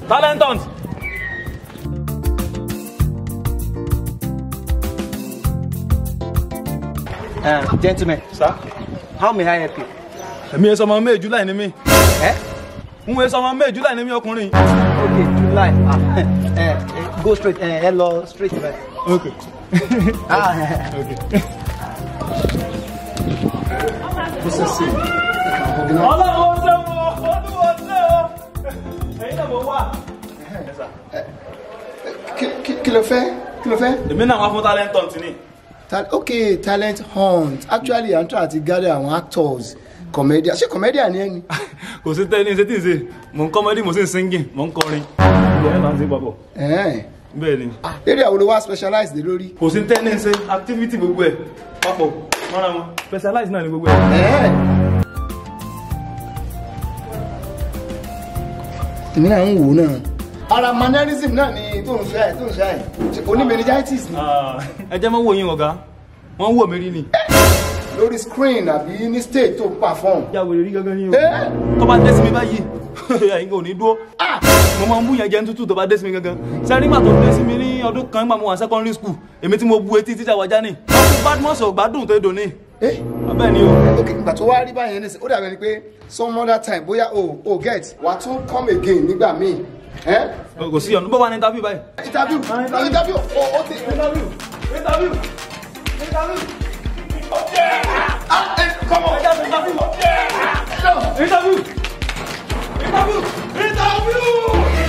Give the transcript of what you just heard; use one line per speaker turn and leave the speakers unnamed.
talent hunt.
Uh, gentlemen,
sá
how may I help you?
èmi ẹ sọmọ may july ni mí
Eh?
n wo sọmọ may july ni mí ọkùnrin.
Okay, July. Ah, eh, eh, go straight. Eh, hello, straight. Right.
ok
Ah,
ok.
this is it.
ọlọ́run ó ṣe wo olúwo ṣe o ẹ̀yin náà mo wà.
Kí- kí kí ló fẹ́ kí ló fẹ́.
èmi náà wá fún talent hunt ni.
Ta ok talent hunt actually i'm trying to gather àwọn actors comedian ṣé comedian ni ẹ ni.
kò sí tẹ́ni ṣe tí ń ṣe mò ń comedy mo sì ń singing mò ń kọrin. ìgbà yẹn là ń ṣe papọ̀.
Ẹ̀ẹ́n.
bẹ́ẹ̀ ni
eré àwọn olówó specialize dé lórí.
kò sí tẹ́ni ṣe activity gbogbo ẹ̀ papọ̀ mọ́ra wọn specialize náà ni gbogbo ẹ̀.
Ẹ̀ẹ́n. èmi náà ń wò ó náà. ara mannerism náà ni tó ń sọ ẹ tó ń sọ ẹ oní meningitis ni
Ah, ẹ jẹ́ mọ́ wò yín ọ̀gá wọ́n wò mí rí ni.
lórí screen àbí ní stage tó perform.
ìyá wèrè rí gángan ní o.
Ẹ́.
tó bá dé sí mi báyìí ẹ̀yin kò ní dúró. mo máa ń bú yẹn jẹun tútù tó bá dé sí mi gangan. sẹ́rí nígbà tó dé sí mi ní ọdún kan nígbà mo wà secondary school èmi tí mo bu etí tíjà wájà ní. badmus ò gbádùn tó dò ní.
Eh?
abẹ́ ni o.
ok ìgbà tó wá rí báyẹn ní sè ó dàbẹ̀ ni pé some other time bóyá o o get wà á tún come again nígbà míì. Eh?
kò sí ọ̀nà bó wà ní interview báyìí.
interview interview o o ti.
interview interview interview.
ah eh, come on.
interview
No.
interview interview interview.